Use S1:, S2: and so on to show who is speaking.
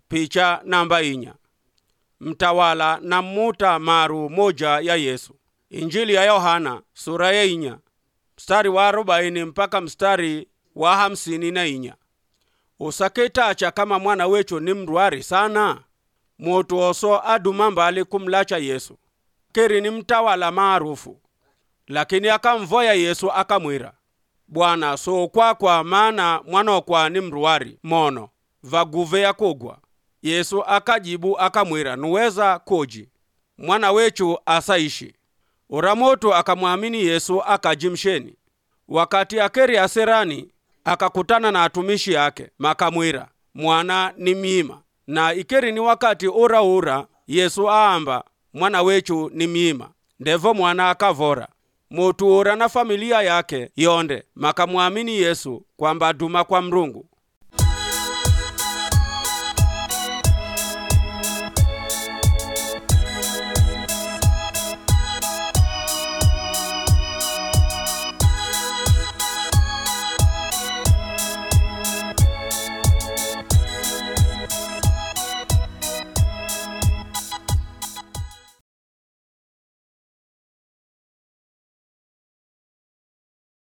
S1: picha namba inya mtawala na muta maru moja ya yesu injili ya yohana sura ya inya mstari wa arobaini mpaka mstari wa hamsini na inya usaketacha kama mwana wecho ni mrwari sana mutu oso aduma mbali kumlacha yesu keri ni mtawala maarufu lakini akamvoya yesu akamwira bwana so kwakwa maana mwanokwa ni mruwari mono vaguve yakugwa yesu akajibu akamwira nuweza koji mwana wechu asaishi uramoto akamwamini yesu akajimsheni wakati akeri aserani akakutana na atumishi yake makamwira mwana ni miima na ikeri ni wakati uraura yesu aamba mwana wechu ni miima ndevo mwana akavora mutu ura na familia yake yonde makamwamini yesu kwamba duma kwa mrungu